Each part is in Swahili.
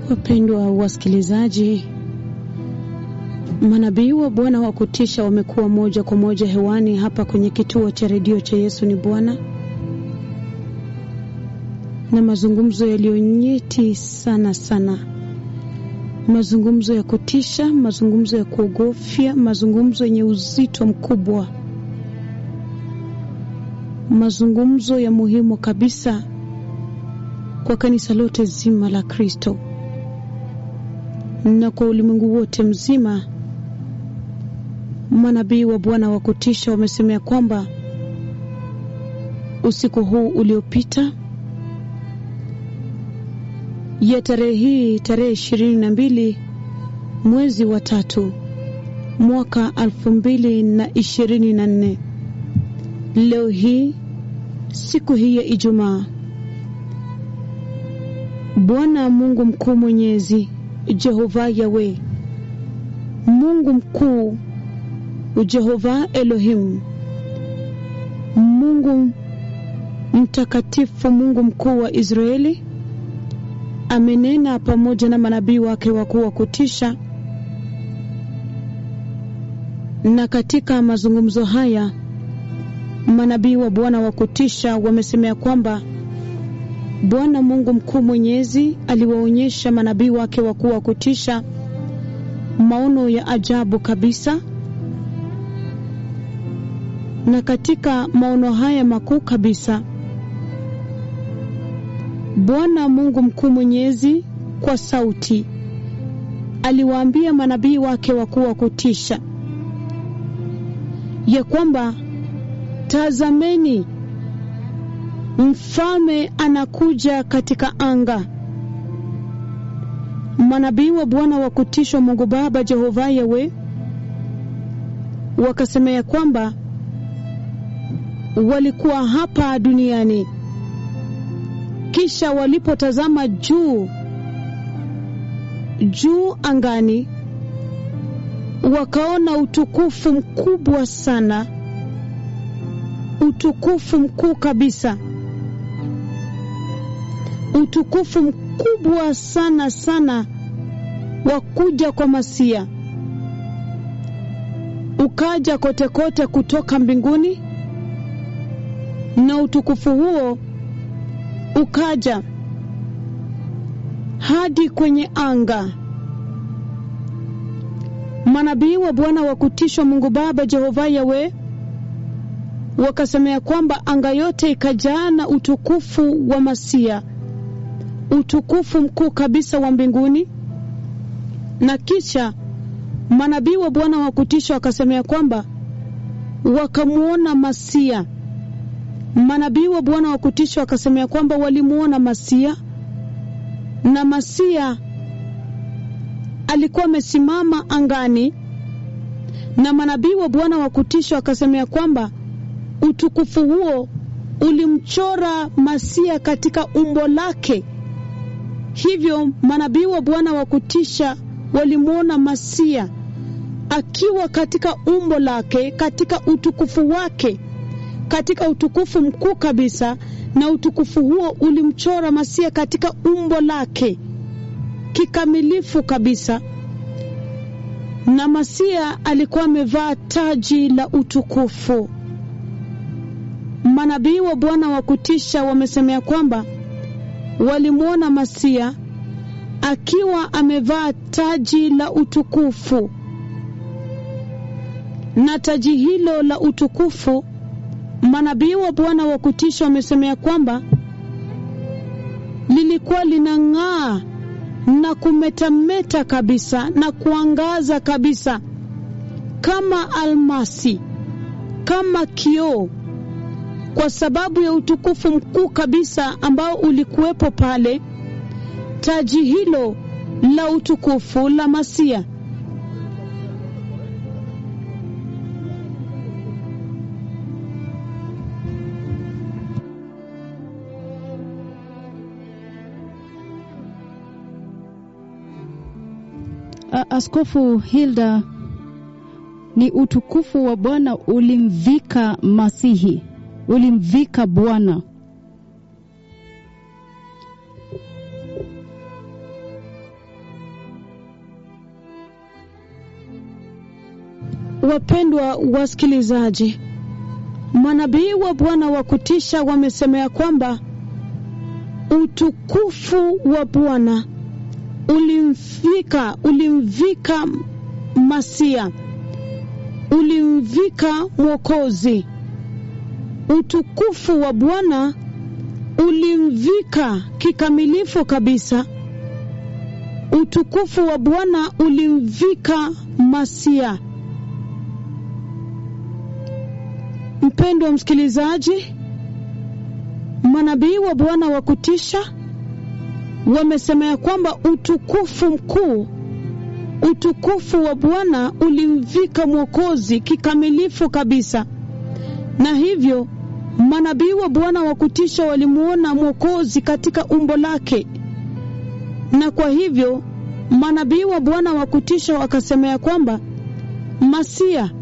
Wapendwa wasikilizaji, manabii wa Bwana wa kutisha wamekuwa moja kwa moja hewani hapa kwenye kituo cha redio cha Yesu ni Bwana, na mazungumzo yaliyonyeti sana sana, mazungumzo ya kutisha, mazungumzo ya kuogofya, mazungumzo yenye uzito mkubwa, mazungumzo ya muhimu kabisa kwa kanisa lote zima la Kristo na kwa ulimwengu wote mzima. Manabii wa Bwana wa kutisha wamesemea kwamba usiku huu uliopita ya tarehe hii tarehe ishirini na mbili mwezi wa tatu mwaka elfu mbili na ishirini na nne leo hii siku hii ya Ijumaa, Bwana Mungu mkuu mwenyezi Jehova Yawe, Mungu mkuu Jehova Elohim, Mungu mtakatifu, Mungu mkuu wa Israeli amenena pamoja na manabii wake wakuu wa kutisha, na katika mazungumzo haya manabii wa Bwana wa kutisha wamesemea kwamba Bwana Mungu mkuu mwenyezi aliwaonyesha manabii wake wakuu wa kutisha maono ya ajabu kabisa, na katika maono haya makuu kabisa Bwana Mungu mkuu mwenyezi kwa sauti aliwaambia manabii wake wakuu wa kutisha ya kwamba tazameni, mfalme anakuja katika anga. Manabii wa Bwana wa kutishwa Mungu Baba Jehova Yawe wakasema ya kwamba walikuwa hapa duniani, kisha walipotazama juu juu angani, wakaona utukufu mkubwa sana, utukufu mkuu kabisa utukufu mkubwa sana sana wa kuja kwa Masia ukaja kote kote kutoka mbinguni, na utukufu huo ukaja hadi kwenye anga. Manabii wa Bwana wa kutishwa Mungu Baba Jehova Yawe wakasemea kwamba anga yote ikajaa na utukufu wa Masia utukufu mkuu kabisa wa mbinguni. Na kisha manabii wa Bwana wa kutisha wakasemea kwamba wakamwona Masia. Manabii wa Bwana wa kutisha wakasemea kwamba walimwona Masia, na Masia alikuwa amesimama angani, na manabii wa Bwana wa kutisha wakasemea kwamba utukufu huo ulimchora Masia katika umbo lake. Hivyo manabii wa Bwana wa kutisha walimwona Masia akiwa katika umbo lake, katika utukufu wake, katika utukufu mkuu kabisa, na utukufu huo ulimchora Masia katika umbo lake kikamilifu kabisa. Na Masia alikuwa amevaa taji la utukufu. Manabii wa Bwana wa kutisha wamesemea kwamba walimwona Masia akiwa amevaa taji la utukufu, na taji hilo la utukufu, manabii wa Bwana wa kutisha wamesemea kwamba lilikuwa linang'aa na kumetameta kabisa na kuangaza kabisa kama almasi, kama kioo kwa sababu ya utukufu mkuu kabisa ambao ulikuwepo pale. Taji hilo la utukufu la Masia. Askofu Hilda, ni utukufu wa Bwana ulimvika Masihi, ulimvika Bwana. Wapendwa wasikilizaji, manabii wa Bwana wa kutisha wamesemea kwamba utukufu wa Bwana ulimfika ulimvika Masia, ulimvika Mwokozi. Utukufu wa Bwana ulimvika kikamilifu kabisa. Utukufu wa Bwana ulimvika Masia. Mpendwa msikilizaji, manabii wa Bwana wa kutisha wamesemea kwamba utukufu mkuu, utukufu wa Bwana ulimvika Mwokozi kikamilifu kabisa, na hivyo manabii wa Bwana wa kutisha walimuona Mwokozi katika umbo lake, na kwa hivyo manabii wa Bwana wa kutisha wakasemea kwamba Masia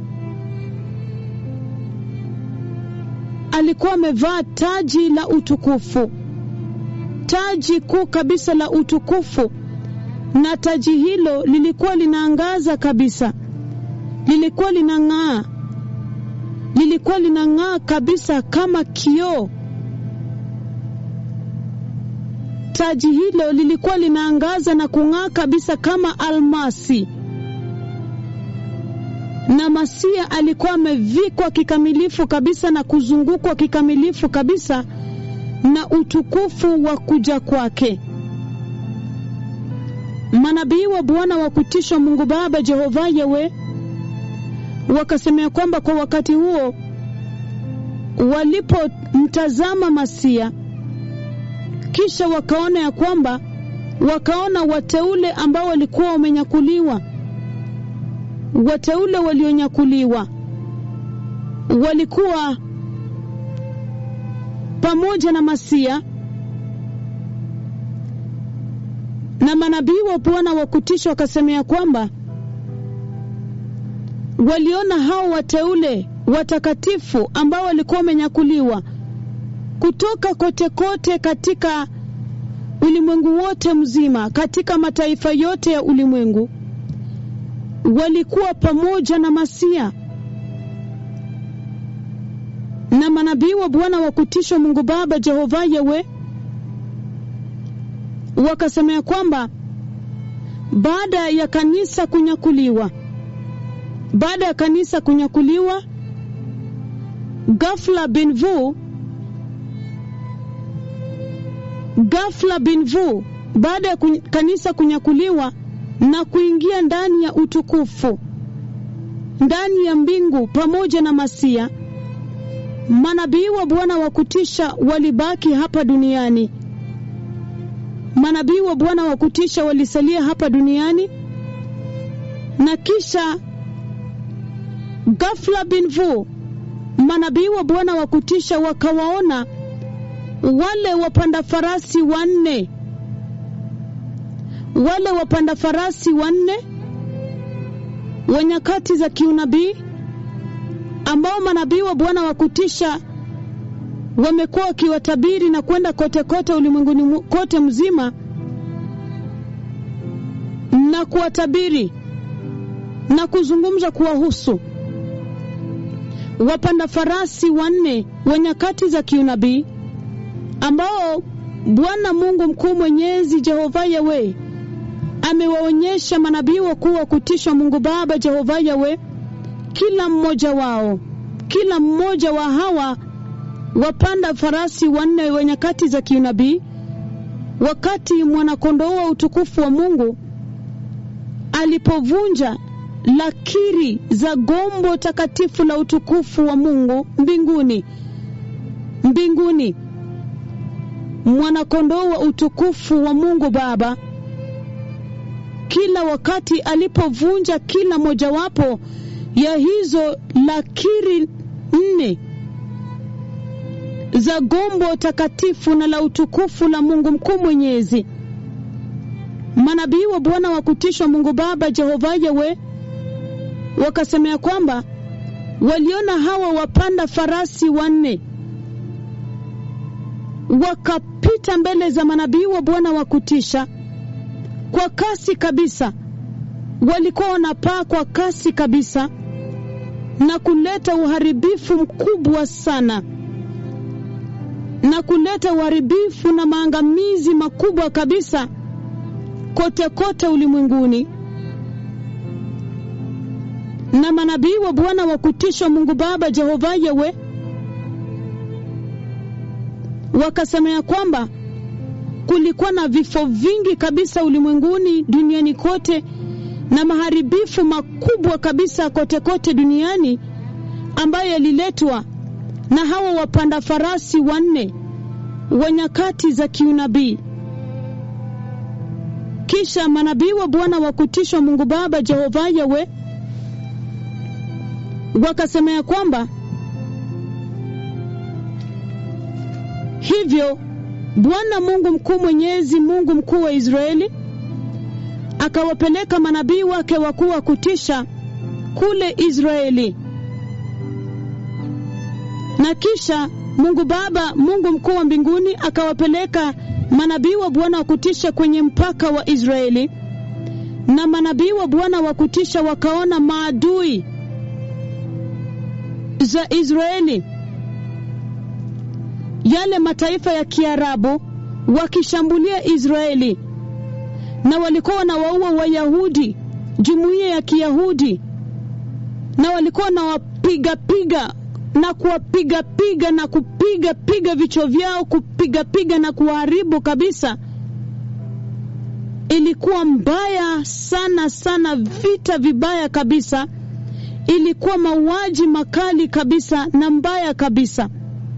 alikuwa amevaa taji la utukufu, taji kuu kabisa la utukufu, na taji hilo lilikuwa linaangaza kabisa, lilikuwa linang'aa, lilikuwa linang'aa kabisa kama kioo. Taji hilo lilikuwa linaangaza na kung'aa kabisa kama almasi na Masia alikuwa amevikwa kikamilifu kabisa na kuzungukwa kikamilifu kabisa na utukufu wa kuja kwake. Manabii wa Bwana wa kutishwa Mungu Baba Jehova Yewe wakasemea kwamba kwa wakati huo walipomtazama Masia, kisha wakaona ya kwamba wakaona wateule ambao walikuwa wamenyakuliwa wateule walionyakuliwa walikuwa pamoja na Masia na manabii wa Bwana wa kutisha wakasemea kwamba waliona hao wateule watakatifu ambao walikuwa wamenyakuliwa kutoka kote kote katika ulimwengu wote mzima, katika mataifa yote ya ulimwengu walikuwa pamoja na Masia na manabii wa Bwana wa kutishwa Mungu Baba Jehova Yewe wakasemea kwamba baada ya kanisa kunyakuliwa, baada ya kanisa kunyakuliwa, ghafla binvu, ghafla binvu, baada ya kanisa kunyakuliwa na kuingia ndani ya utukufu, ndani ya mbingu pamoja na Masia. Manabii wa Bwana wa kutisha walibaki hapa duniani. Manabii wa Bwana wa kutisha walisalia hapa duniani, na kisha ghafla binvu, manabii wa Bwana wa kutisha wakawaona wale wapanda farasi wanne wale wapanda farasi wanne wa nyakati za kiunabii ambao manabii wa Bwana wa kutisha wamekuwa wakiwatabiri na kwenda kote kote ulimwenguni kote mzima na kuwatabiri na kuzungumza kuwahusu wapanda farasi wanne wa nyakati za kiunabii ambao Bwana Mungu mkuu mwenyezi Jehova Yawe amewaonyesha manabii wakuu wa kutishwa Mungu Baba Jehova Yawe, kila mmoja wao, kila mmoja wa hawa wapanda farasi wanne wa nyakati za kiunabii, wakati mwanakondoo wa utukufu wa Mungu alipovunja lakiri za gombo takatifu la utukufu wa Mungu mbinguni, mbinguni, mwanakondoo wa utukufu wa Mungu Baba kila wakati alipovunja kila mojawapo ya hizo lakiri nne za gombo takatifu na la utukufu la Mungu mkuu mwenyezi, manabii wa Bwana wa kutishwa Mungu Baba Jehova Yawe wakasemea kwamba waliona hawa wapanda farasi wanne wakapita mbele za manabii wa Bwana wa kutisha kwa kasi kabisa, walikuwa wanapaa kwa kasi kabisa, na kuleta uharibifu mkubwa sana na kuleta uharibifu na maangamizi makubwa kabisa kote kote ulimwenguni. Na manabii wa Bwana wa kutishwa Mungu Baba Jehova Yewe wakasema ya kwamba kulikuwa na vifo vingi kabisa ulimwenguni duniani kote na maharibifu makubwa kabisa kote kote duniani ambayo yaliletwa na hawa wapanda farasi wanne wa nyakati za kiunabii. Kisha manabii wa Bwana wa kutishwa Mungu Baba Jehova Yawe wakasema ya kwamba hivyo Bwana Mungu mkuu mwenyezi, Mungu mkuu wa Israeli akawapeleka manabii wake wakuu wa kutisha kule Israeli, na kisha Mungu Baba, Mungu mkuu wa mbinguni akawapeleka manabii wa Bwana wa kutisha kwenye mpaka wa Israeli, na manabii wa Bwana wa kutisha wakaona maadui za Israeli, yale mataifa ya Kiarabu wakishambulia Israeli na walikuwa wanawaua Wayahudi, jumuiya ya Kiyahudi, na walikuwa wanawapigapiga na kuwapigapiga na kupiga piga vichwa vyao, kupigapiga na kuwaharibu kabisa. Ilikuwa mbaya sana sana, vita vibaya kabisa, ilikuwa mauaji makali kabisa na mbaya kabisa.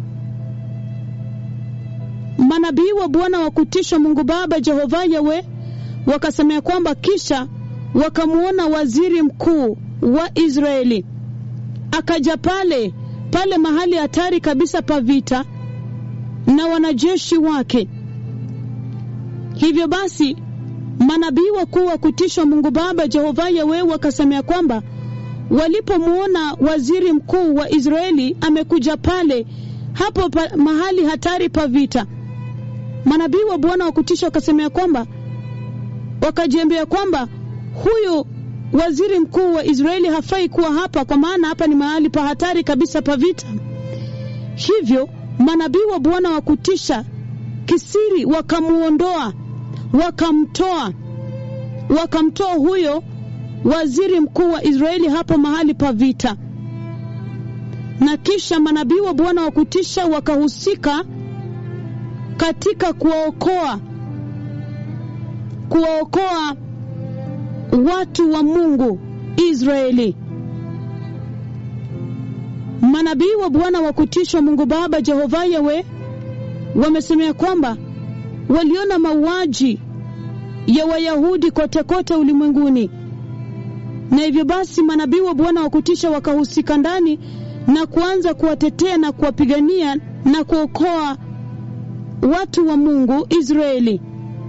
Manabii wa Bwana wa kutishwa Mungu Baba Jehova Yawe wakasemea kwamba kisha wakamwona waziri mkuu wa Israeli akaja pale pale mahali hatari kabisa pa vita na wanajeshi wake. Hivyo basi manabii wakuu wa kutishwa Mungu Baba Jehova Yawe wakasemea kwamba walipomwona waziri mkuu wa Israeli amekuja pale hapo pa, mahali hatari pa vita, manabii wa Bwana wa kutisha wakasemea kwamba wakajiambia kwamba huyu waziri mkuu wa Israeli hafai kuwa hapa, kwa maana hapa ni mahali pa hatari kabisa pa vita. Hivyo manabii wa Bwana wa kutisha kisiri wakamuondoa, wakamtoa, wakamtoa huyo waziri mkuu wa Israeli hapo mahali pa vita, na kisha manabii wa Bwana wa kutisha wakahusika katika kuwaokoa kuwaokoa watu wa Mungu Israeli. Manabii wa Bwana wa kutishwa Mungu Baba Jehova Yawe wamesemea kwamba waliona mauaji ya Wayahudi kote kote ulimwenguni, na hivyo basi manabii wa Bwana wa kutisha wakahusika ndani na kuanza kuwatetea na kuwapigania na kuokoa watu wa Mungu Israeli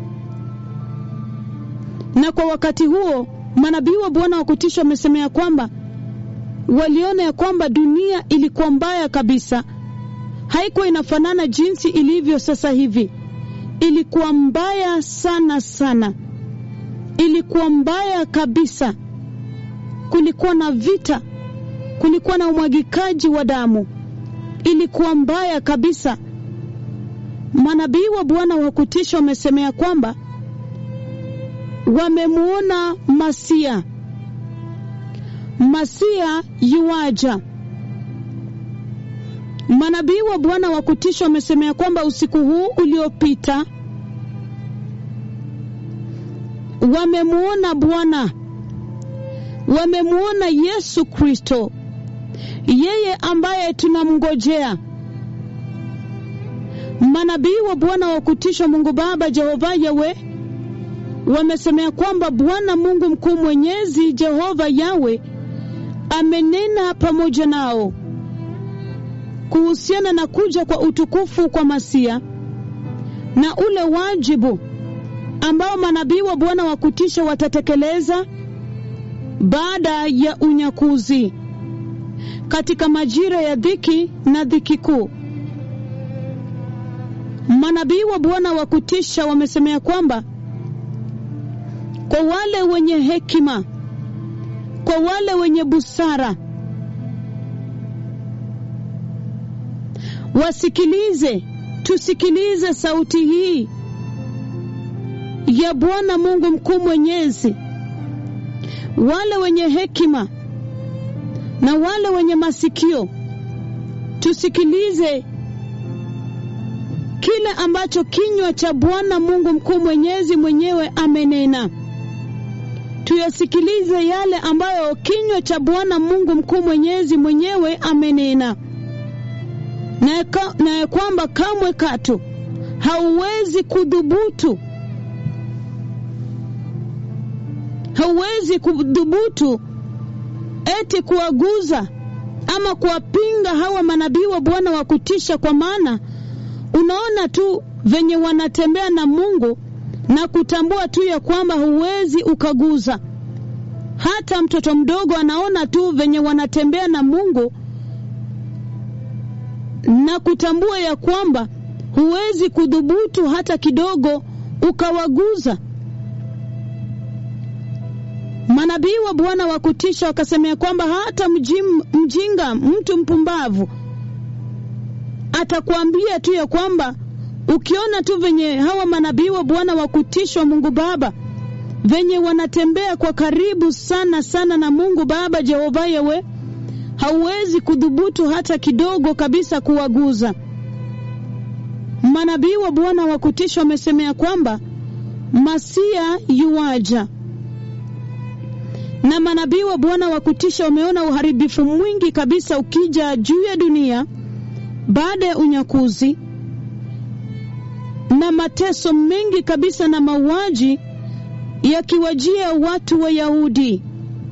na kwa wakati huo manabii wa Bwana wa kutisha wamesemea kwamba waliona ya kwamba dunia ilikuwa mbaya kabisa, haikuwa inafanana jinsi ilivyo sasa hivi. Ilikuwa mbaya sana sana, ilikuwa mbaya kabisa. Kulikuwa na vita, kulikuwa na umwagikaji wa damu, ilikuwa mbaya kabisa. Manabii wa Bwana wa kutisha wamesemea kwamba wamemwona Masia, Masia yuaja. Manabii wa Bwana wa kutisha wamesemea kwamba usiku huu uliopita wamemwona Bwana, wamemwona Yesu Kristo, yeye ambaye tunamngojea. Manabii wa Bwana wa kutisha Mungu Baba Jehova Yawe wamesemea kwamba Bwana Mungu mkuu mwenyezi Jehova Yawe amenena pamoja nao kuhusiana na kuja kwa utukufu kwa Masia na ule wajibu ambao manabii wa Bwana wa kutisha watatekeleza baada ya unyakuzi katika majira ya dhiki na dhiki kuu. Manabii wa Bwana wa kutisha wamesemea kwamba kwa wale wenye hekima, kwa wale wenye busara, wasikilize, tusikilize sauti hii ya Bwana Mungu mkuu mwenyezi. Wale wenye hekima na wale wenye masikio, tusikilize kile ambacho kinywa cha Bwana Mungu mkuu mwenyezi mwenyewe amenena. Tuyasikilize yale ambayo kinywa cha Bwana Mungu mkuu mwenyezi mwenyewe amenena, na ya kwamba kamwe katu hauwezi kudhubutu hauwezi kudhubutu eti kuwaguza ama kuwapinga hawa manabii wa Bwana wa kutisha, kwa maana unaona tu venye wanatembea na Mungu na kutambua tu ya kwamba huwezi ukaguza. Hata mtoto mdogo anaona tu venye wanatembea na Mungu na kutambua ya kwamba huwezi kudhubutu hata kidogo ukawaguza. Manabii wa Bwana wa kutisha wakasemea kwamba hata mjim, mjinga mtu mpumbavu atakwambia tu ya kwamba ukiona tu venye hawa manabii wa Bwana wa kutishwa Mungu Baba venye wanatembea kwa karibu sana sana na Mungu Baba Jehova Yewe, hauwezi kudhubutu hata kidogo kabisa kuwaguza. Manabii wa Bwana wa kutisha wamesemea kwamba Masia yuwaja na manabii wa Bwana wa kutisha wameona uharibifu mwingi kabisa ukija juu ya dunia baada ya unyakuzi na mateso mengi kabisa na mauaji yakiwajia watu wa Yahudi.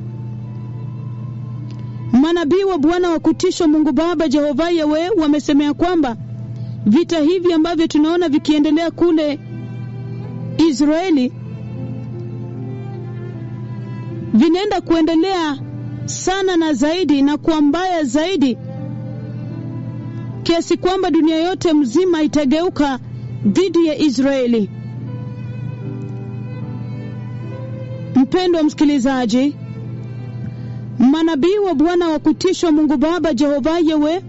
Manabii wa Bwana wa kutisha Mungu Baba Jehova Yawe wamesemea kwamba vita hivi ambavyo tunaona vikiendelea kule Israeli vinaenda kuendelea sana na zaidi na kuwa mbaya zaidi kiasi kwamba dunia yote mzima itageuka dhidi ya Israeli. Mpendwa msikilizaji, manabii wa Bwana wa kutishwa Mungu Baba Jehova Yewe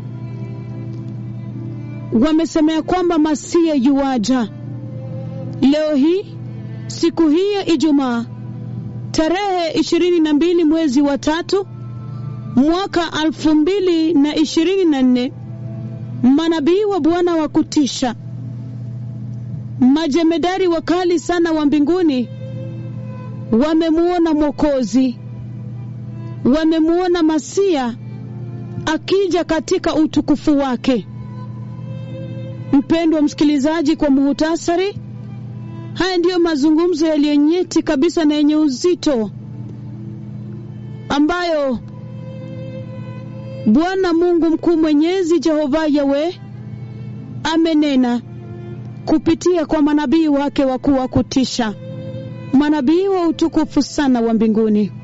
wamesemea kwamba Masia yuwaja. Leo hii siku hii ya Ijumaa tarehe ishirini na mbili mwezi wa tatu mwaka alfu mbili na ishirini na nne manabii wa Bwana wa kutisha, majemedari wakali sana wa mbinguni wamemuona Mwokozi, wamemuona Masia akija katika utukufu wake. Mpendwa msikilizaji, kwa muhutasari, haya ndiyo mazungumzo yaliyonyeti kabisa na yenye uzito ambayo Bwana Mungu mkuu mwenyezi Jehova Yawe amenena kupitia kwa manabii wake wakuu wa kutisha, manabii wa utukufu sana wa mbinguni.